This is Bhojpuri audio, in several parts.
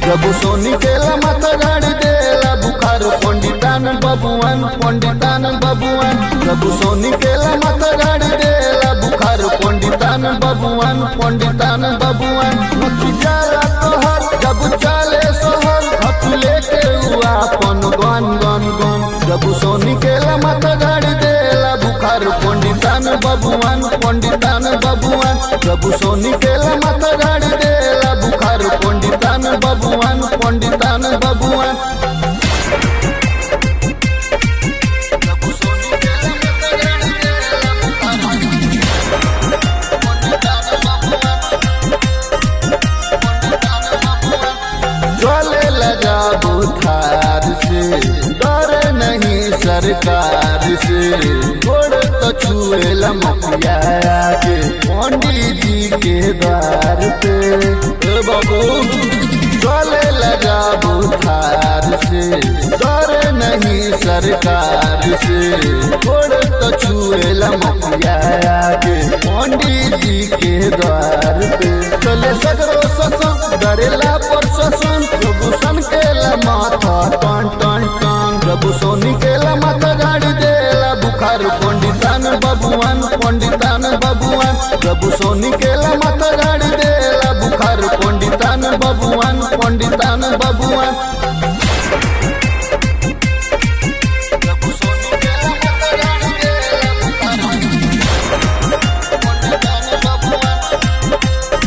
प्रभु सोनी केला माता गाड़ी देला बुखार पंडितान बबुआन पंडितान बबुआन प्रभु सोनी केला माता गाड़ी देला बुखार पंडितान बबुआन पंडितान बबुआन मक्खी जाला तोहर जब चाले सोहर हथ लेके हुआ अपन गन गन गन प्रभु सोनी केला माता गाड़ी देला बुखार पंडितान बबुआन पंडितान बबुआन प्रभु सोनी केला माता गाड़ी देला बुखार पंडितान बबुआन पंडितान बबुआन प्रभु सोनी केला माता गाड़ी देला बुखार पंडितान बबुआन पंडितान बबुआन चले लगा बुखार से डर नहीं सरकार से गोड़ तो छुए लमकिया के पंडित जी के द्वार पे ए बाबू चले लगा बुखार से डर नहीं सरकार से गोड़ तो छुए लमकिया के पंडित जी के द्वार पे चले सगरो ससन डरेला पर ससन प्रभु सन केला माथा टन टन टन प्रभु सोनी केला माथा गाड़ी देला बुखार पंडितान बबुआन पंडितान बबुआन प्रभु सोनी केला माथा गाड़ी देला बुखार पंडितान बबुआन पंडितान बबुआन प्रभु सोनी केला माथा गाड़ी देला बुखार पंडितान बबुआन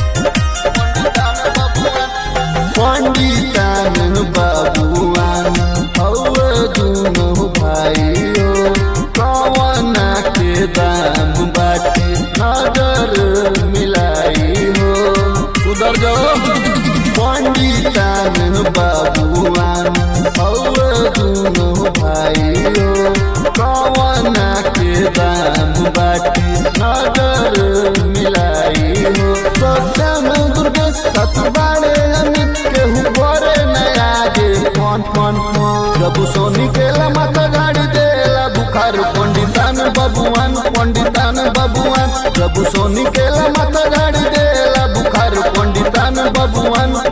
पंडितान बाबुआन हौ दुनो भाइयो कवना के दाम बाटे नजर मिलाई हो सुधर जाओ पंडितान बाबुआन हौ दुनो भाइयो कवना के दाम बाटे नजर मिलाई हो सत्यम दुर्गे सतबाड़े अमित केहू घरे नया गे कौन कौन प्रभु सोनी केला माता गाड़ी देला बुखार पंडितान बबुआन पंडितान बबुआन प्रभु सोनी केला माता गाड़ी देला बुखार पंडितान बबुआन